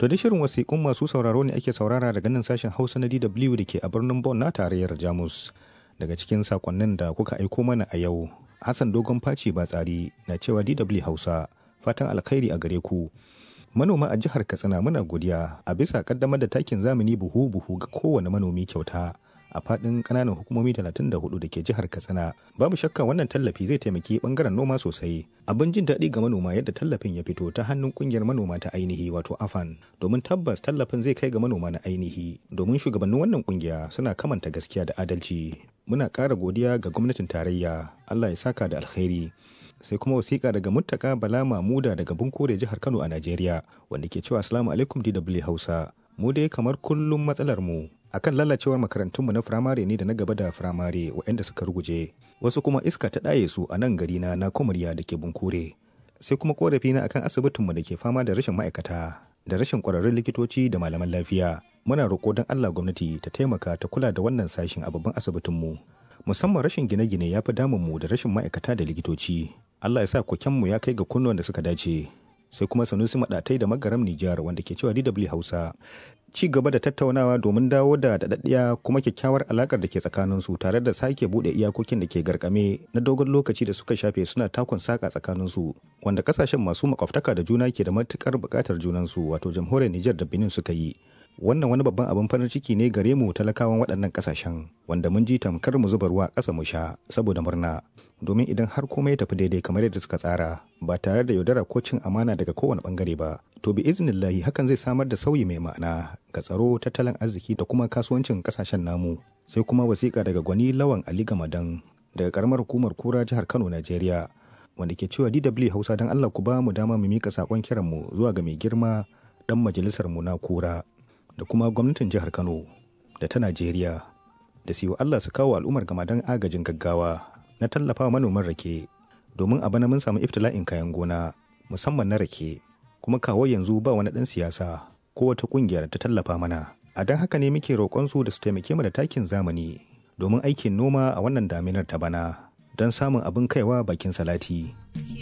To da shirin wasiƙun masu sauraro ne ake saurara daga nan sashen Hausa na DW da ke a birnin Bonn na tarayyar Jamus. Daga cikin sakonnin da kuka aiko mana a yau, Hassan Dogon Faci ba tsari na cewa DW Hausa fatan alkhairi a gare ku. Manoma a jihar Katsina muna godiya a bisa kaddamar da takin zamani buhu-buhu ga kowane manomi kyauta. a fadin kananan hukumomi 34 da ke jihar katsina babu shakka wannan tallafi zai taimaki bangaren noma sosai abin jin daɗi ga manoma yadda tallafin ya fito ta hannun kungiyar manoma ta ainihi wato afan domin tabbas tallafin zai kai ga manoma na ainihi domin shugabannin wannan kungiya suna kamanta gaskiya da adalci muna ƙara godiya ga gwamnatin tarayya allah ya saka da alkhairi sai kuma wasiƙa daga muttaka bala mamuda daga bunkure jihar kano a najeriya wanda ke cewa assalamu alaikum dw hausa mu dai kamar kullum matsalar mu akan lalacewar makarantunmu na firamare ne da na gaba da firamare waɗanda suka ruguje wasu kuma iska ta ɗaye su a nan gari na na kumurya da ke bunkure sai kuma korafi na akan asibitinmu da ke fama da rashin ma'aikata da rashin ƙwararrun likitoci da malaman lafiya muna roƙo don allah gwamnati ta taimaka ta kula da wannan sashin a babban asibitinmu musamman rashin gine-gine ya fi damunmu da rashin ma'aikata da likitoci allah ya sa kokenmu ya kai ga kunnuwan da suka dace sai kuma sanusi maɗatai da magaram nijar wanda ke cewa dw hausa ci gaba da tattaunawa domin dawo da daɗaɗɗiya kuma kyakkyawar alakar da ke tsakaninsu tare da sake buɗe iyakokin da ke garkame na dogon lokaci da suka shafe suna takon saka tsakaninsu wanda kasashen masu makwabtaka da juna ke da matukar buƙatar junansu wato jamhuriyar Nijar da Benin suka yi wannan wani babban abin farin ciki ne gare mu talakawan waɗannan kasashen wanda mun ji tamkar mu zuba ruwa ƙasa mu sha saboda murna domin idan har komai ya tafi daidai kamar yadda suka tsara ba tare da yaudara ko cin amana daga kowane bangare ba to bi iznillahi hakan zai samar da sauyi mai ma'ana ga tsaro tattalin arziki da kuma kasuwancin kasashen namu sai kuma wasiƙa daga gwani lawan ali gamadan daga karamar hukumar kura jihar kano najeriya wanda ke cewa dw hausa don allah ku ba mu dama mu mika saƙon kiranmu zuwa ga mai girma dan majalisar mu na kura da kuma gwamnatin jihar kano da ta najeriya da siyo allah su kawo al'ummar gamadan agajin gaggawa na tallafa manoman rake domin a bana mun samu iftila'in kayan gona musamman na rake kuma kawo yanzu ba wani ɗan siyasa ko wata ƙungiyar ta tallafa mana a don haka ne muke roƙon su da su taimake mu da takin zamani domin aikin noma a wannan daminar ta bana don samun abin kaiwa bakin salati.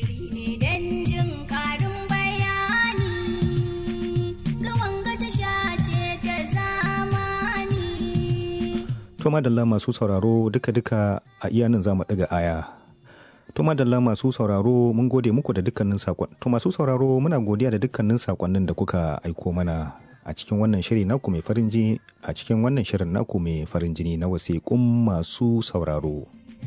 To madalla masu sauraro duka-duka a iya nan za mu ɗaga aya. To madalla masu sauraro mun gode muku da dukkanin sakon. To masu sauraro muna godiya da dukkanin sakonnin da kuka aiko mana a cikin wannan shiri naku mai farin jini a cikin wannan shirin naku mai farin jini na wasiƙun masu sauraro.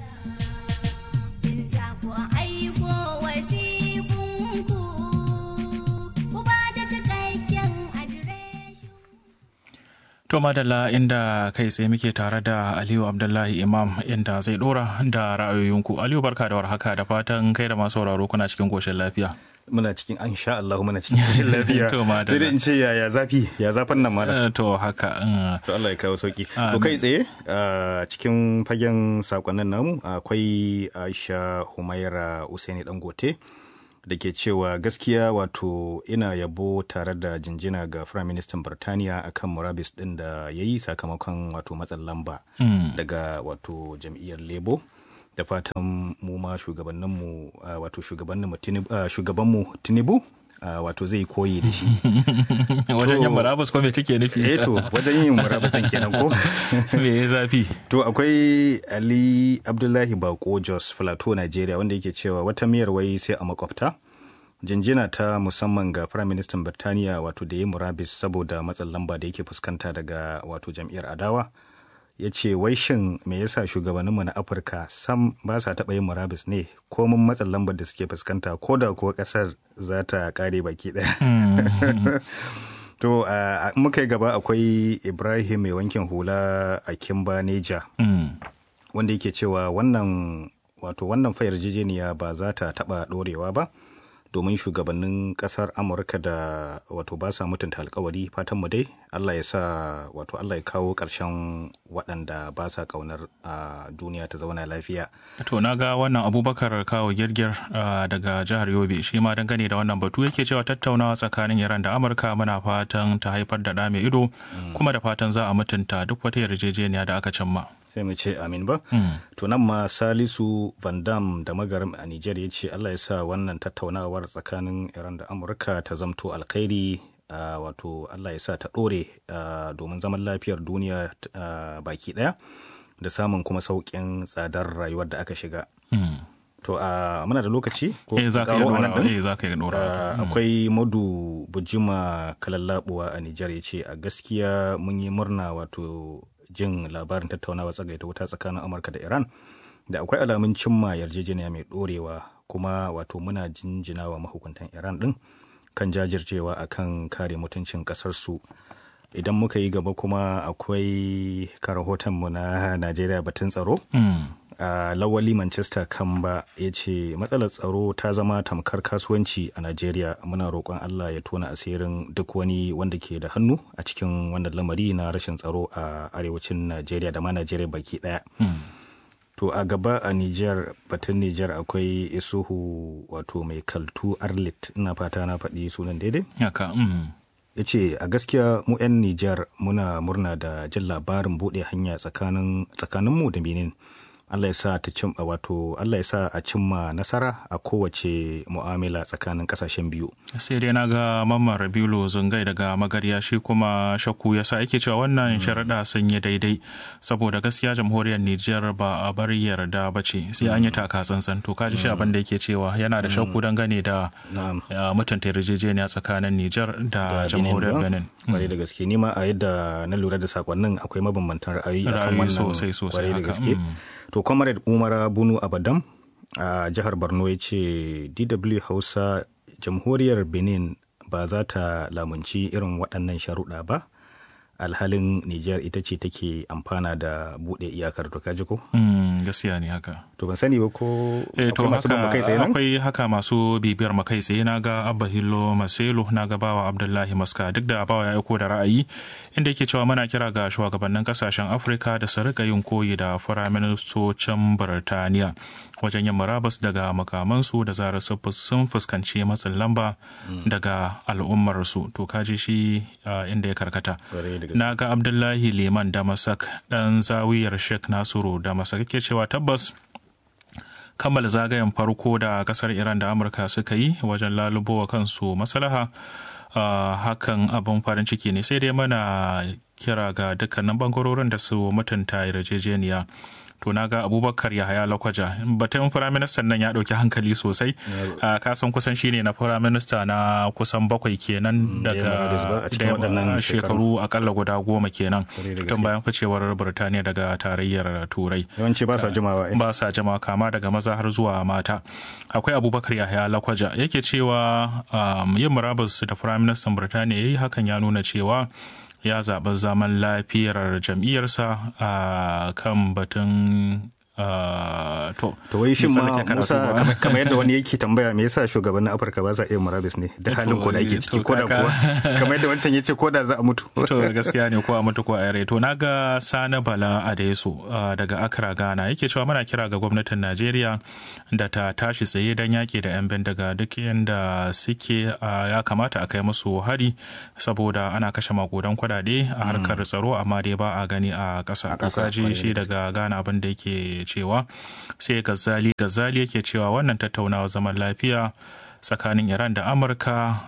To madalla inda kai tsaye muke tare da Aliyu Abdullahi Imam inda zai dora da ra'ayoyinku. Aliyu barka da warhaka da fatan kai da masu sauraro kuna cikin koshin lafiya. Muna cikin an sha Allah muna cikin koshin lafiya. To madalla. Sai dai in ce yaya zafi ya zafin nan mala. To haka. To Allah ya kawo sauki. To kai tsaye a cikin fagen sakonnin namu akwai Aisha Humaira Usaini Dangote. da ke cewa gaskiya wato ina yabo tare da jinjina ga Prime Minister Birtaniya akan murabis din da ya yi sakamakon wato matsin lamba daga wato jam'iyyar Labour da fatan mu ma shugabanninmu wato shugabanmu Tinubu wato zai koyi da shi. wajen yin murabus ko me take nufi? Eh to wajen yin murabus kenan ko? Me ya zafi? To akwai Ali Abdullahi Bako Jos Plateau Nigeria wanda yake cewa wata miyar wai sai a makwabta. Jinjina ta musamman ga Prime Minister Birtaniya wato da ya murabis saboda matsin lamba da yake fuskanta daga wato jam'iyyar adawa. ya ce wai shin me yasa shugabanninmu na afirka sam ba sa taɓa yin murabis ne komin matsin lambar da suke fuskanta ko da kuwa ƙasar za ta ƙare baki ɗaya to muka yi gaba akwai ibrahim mai wankin hula a kimba neja wanda yake cewa wannan wato wannan fayar jijeniya ba za ta taɓa ɗorewa ba domin shugabannin kasar amurka da wato ba sa mutunta alkawari fatan mu dai allah ya sa wato allah ya kawo ƙarshen waɗanda ba sa ƙaunar a duniya ta zauna lafiya to na ga wannan abubakar kawo girgir daga jihar yobe shi ma dangane da wannan batu yake cewa tattaunawa tsakanin iran da amurka muna fatan ta haifar da ɗa mai ido kuma da fatan za a mutunta duk wata yarjejeniya da aka cimma sai mu ce amin ba to nan ma salisu van dam da magaram a niger ya ce allah ya sa wannan tattaunawar tsakanin iran da amurka ta zamto alkhairi wato Allah ya sa ta ɗore domin zaman lafiyar duniya baki ɗaya da samun kuma sauƙin tsadar rayuwar da aka shiga. To a muna da lokaci ko za ka yi dora akwai madu bujima kalallabuwa a Nijar ya ce a gaskiya mun yi murna wato jin labarin tattaunawa tsagaita wuta tsakanin Amurka da Iran da akwai alamun cimma yarjejeniya mai dorewa kuma wato muna jinjina wa mahukuntan Iran din kan jajircewa akan kare mutuncin kasarsu idan muka yi gaba kuma akwai karahotonmu na Najeriya batun tsaro. a uh, lawali manchester kamba ya ce matsalar tsaro ta zama tamkar kasuwanci a najeriya muna roƙon allah ya tona asirin duk wani wanda ke da hannu a cikin wannan lamari na rashin tsaro a arewacin najeriya da ma najeriya baki ɗaya mm. to a gaba a niger batun niger akwai isuhu wato mai kaltu arlit ina fata na faɗi sunan daidai yaka mm. ya ce a gaskiya mu 'yan niger muna murna da jin labarin buɗe hanya tsakaninmu da benin Allah ya sa ta cim wato Allah ya sa a cimma nasara a kowace mu'amala tsakanin kasashen biyu. Sai dai na ga Mamman Rabiulu Zungai daga Magarya shi kuma shakku ya sa yake cewa wannan sharaɗa sun yi daidai saboda gaskiya jamhuriyar Nijar ba a bar yarda ba ce sai an yi taka tsantsan to kaji shi abin da yake cewa yana da shakku dangane da mutunta yarjejeniya tsakanin Nijar da jamhuriyar Benin. Kwarai da gaske ni ma a yadda na lura da sakonnin akwai mabambantan ra'ayi akan wannan sosai sosai kwarai da gaske. To comrade umara bunu abadam a jihar borno ya ce dw hausa jamhuriyar benin ba za ta lamunci irin waɗannan sharuɗa ba alhalin niger ita ce take amfana da buɗe iyakar to kaji ko gaskiya ne haka to ban sani ba ko eh to haka akwai haka masu bibiyar makai tsaye na ga abba hillo maselo na ga bawa abdullahi maska duk da bawa ya aiko da ra'ayi inda yake cewa muna kira ga shugabannin kasashen afirka da su rika yin koyi da firaministocin birtaniya wajen yin murabus daga makamansu da zarar sun fuskanci matsin lamba daga al'ummarsu to kaji shi inda ya karkata na ga abdullahi liman damasak dan zawiyar sheikh nasiru damasak yake cewa tabbas kammala zagayen farko da kasar iran da amurka suka yi wajen lalubowa kansu maslaha Uh, hakan abin farin ciki ne sai dai mana kira ga dukkanin bangarorin da su mutunta yarjejeniya to na ga abubakar yahaya lakwaja batun firaministan nan ya ɗauki hankali sosai a kasan kusan shine na firaminista na kusan bakwai kenan daga shekaru akalla guda goma kenan tun bayan ficewar birtaniya daga tarayyar turai yawanci ba sa jimawa ba sa jimawa kama daga maza har zuwa mata akwai abubakar yahaya lakwaja yake cewa yin murabus da firaministan birtaniya ya yi hakan ya nuna cewa ya zaɓi zaman lafiyar jam'iyyarsa a kan batun to to wai shin ma Musa kamar yadda wani yake tambaya me yasa shugabannin Afirka ba za iya murabis ne da halin ko da ake ciki ko da kuwa kamar yadda wancan yace ko da za a mutu to gaskiya ne ko a mutu ko a yare to naga Sani Bala Adeso daga Accra Ghana yake cewa muna kira ga gwamnatin Najeriya da ta tashi tsaye dan yaki da yan bindiga duk yanda suke ya kamata a kai musu hari saboda ana kashe makudan kudade a harkar tsaro amma dai ba a gani a ƙasa ƙasa shi daga Ghana abin da yake cewa sai gazali gazali yake cewa wannan tattaunawa zaman lafiya tsakanin iran da amurka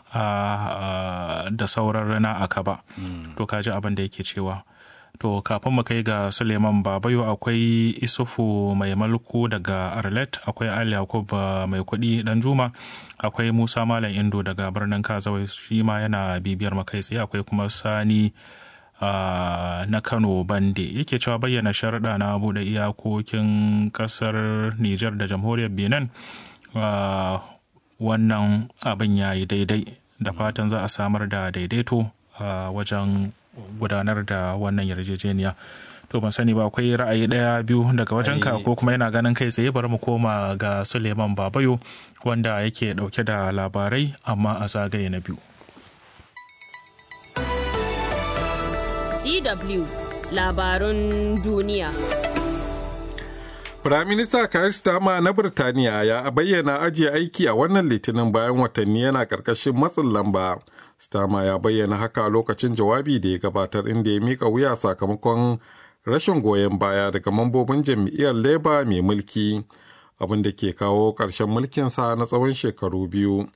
da sauran rana a kaba to kaji abin da yake cewa to kafin mu kai ga suleiman babayo akwai isufu mai malku daga arlet akwai ali yakub mai kudi dan juma akwai musa malam indo daga birnin kazawai shi ma yana bibiyar makai tsaye akwai kuma sani Uh, na kano bande yake cewa bayyana sharaɗa na buɗe iyakokin ƙasar nijar da jamhuriyar benin uh, wannan abin ya yi daidai da fatan za a samar da daidaito a uh, wajen gudanar da wannan yarjejeniya to ban sani ba akwai ra'ayi ɗaya biyu daga wajen ka ko kuma yana ganin kai tsaye bari mu koma ga suleiman babayo wanda yake ɗauke da labarai amma a zagaye na biyu DW labarun duniya. Firaminista Keir Starmer na Birtaniya ya bayyana ajiye aiki a wannan litinin bayan watanni yana ƙarƙashin matsin lamba. Starmer ya bayyana haka a lokacin jawabi da ya gabatar inda ya mika wuya sakamakon rashin goyon baya daga mambobin jam'iyyar Labour mai mulki, abin da ke kawo ƙarshen mulkinsa na tsawon shekaru biyu.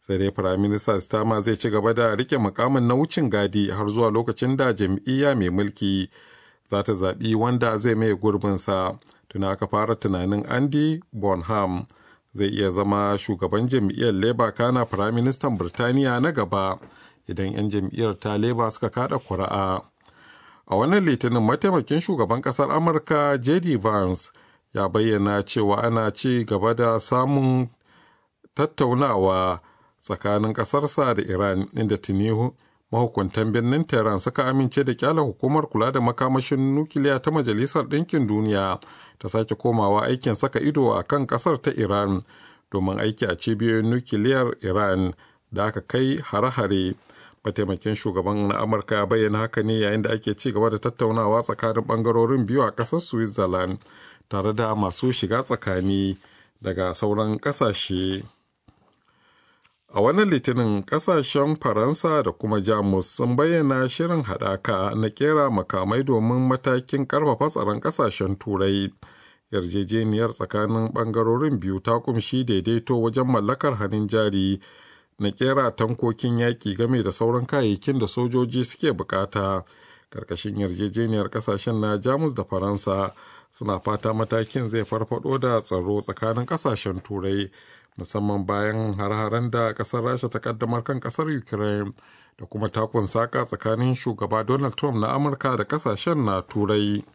sai dai firaminista stama zai ci gaba da rike mukamin na wucin gadi har zuwa lokacin da jam'iyya mai mulki za ta zaɓi wanda zai mai gurbinsa tuna aka fara tunanin andy bonham zai iya zama shugaban jam'iyyar labour kana firaministan birtaniya na gaba idan 'yan jam'iyyar ta labour suka kada kuri'a a wannan litinin mataimakin shugaban kasar amurka jd vance ya bayyana cewa ana ci gaba da samun tattaunawa tsakanin ƙasarsa da iran inda tuni mahukuntan birnin tehran suka amince da kyala hukumar kula da makamashin nukiliya ta majalisar ɗinkin duniya ta sake komawa aikin saka ido a kan ƙasar ta iran domin aiki a cibiyoyin nukiliyar iran da aka kai hare-hare mataimakin shugaban na amurka ya bayyana haka ne yayin da ake ci gaba da tattaunawa tsakanin bangarorin biyu a ƙasar switzerland tare da masu shiga tsakani daga sauran ƙasashe. A wannan litinin kasashen Faransa da kuma Jamus sun bayyana shirin haɗaka na kera makamai domin matakin ƙarfafa tsaron ƙasashen Turai. Yarjejeniyar tsakanin ɓangarorin biyu ta kumshi daidaito wajen mallakar hannun jari na kera tankokin yaƙi game da sauran kayayyakin da sojoji suke bukata. Karkashin yarjejeniyar ƙasashen na Jamus da Faransa suna fata matakin zai farfado da tsaro tsakanin ƙasashen Turai. musamman bayan har-haren da kasar rasha ta kaddamar kan kasar ukraine da kuma takun saka tsakanin shugaba donald trump na amurka da kasashen na turai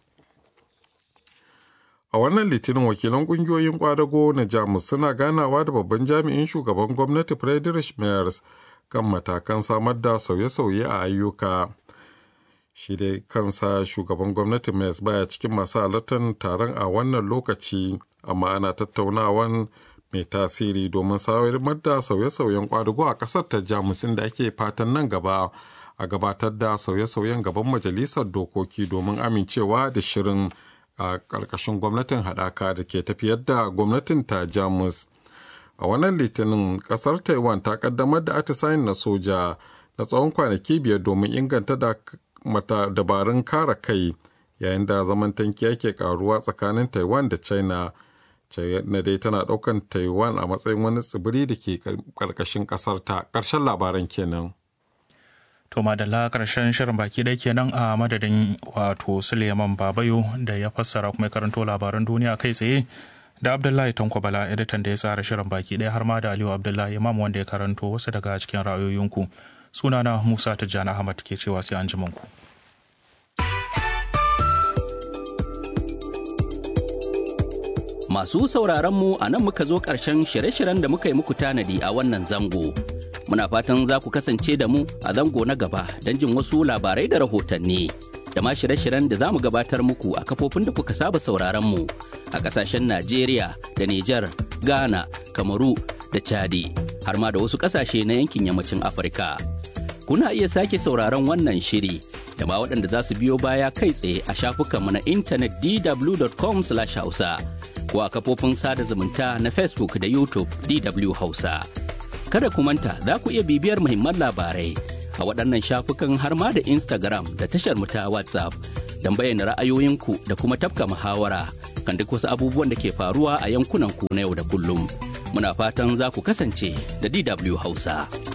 a wannan litinin wakilan kungiyoyin kwadago na jamus suna ganawa da babban jami'in shugaban gwamnati friedrich merz kan matakan samar da sauye-sauye a ayyuka shi dai kansa shugaban gwamnati merz baya cikin masu halartar taron a wannan lokaci amma ana tattaunawan mai tasiri domin samar da sauye-sauyen kwadugo a ƙasar ta jamus da ake fatan nan gaba a gabatar da sauye-sauyen gaban majalisar dokoki domin amincewa da shirin a ƙarƙashin gwamnatin haɗaka da ke tafiyar da gwamnatin ta jamus a wannan litinin ƙasar taiwan ta ƙaddamar da atisayin na soja na tsawon kwanaki biyar domin inganta da mata dabarun kare kai yayin da zaman tanki yake karuwa tsakanin taiwan da china China dai tana ɗaukan Taiwan a matsayin wani tsibiri da ke ƙarƙashin ƙasar ta. Ƙarshen labaran kenan. To madalla ƙarshen shirin baki ɗaya kenan a madadin wato Suleiman Babayo da ya fassara kuma karanto labaran duniya kai tsaye da Abdullahi Tanko Bala editan da ya tsara shirin baki ɗaya har ma da Aliyu Abdullahi Imam wanda ya karanto wasu daga cikin ra'ayoyinku. Sunana Musa Tijjani Ahmad ke cewa sai an ji ku. Masu sauraronmu a nan muka zo ƙarshen shirye-shiryen da muka yi muku tanadi a wannan zango. Muna fatan za ku kasance da mu a zango na gaba don jin wasu labarai da rahotanni. Da ma shirye-shiryen da za mu gabatar muku a kafofin da kuka saba sauraronmu a ƙasashen Najeriya da Nijar, Ghana, Kamaru da Chadi, har ma da wasu ƙasashe na yankin yammacin Afirka. Kuna iya sake sauraron wannan shiri da ma waɗanda za su biyo baya kai tsaye a shafukanmu na intanet dw.com/hausa. ko a kafofin sada zumunta na Facebook da YouTube DW Hausa. Kada ku manta za ku iya bibiyar muhimman labarai a waɗannan shafukan har ma da Instagram da tashar mu ta WhatsApp don bayyana ra'ayoyinku da kuma tafka muhawara kan duk wasu abubuwan da ke faruwa a yankunan ku na yau da kullum. Muna fatan za ku kasance da DW Hausa.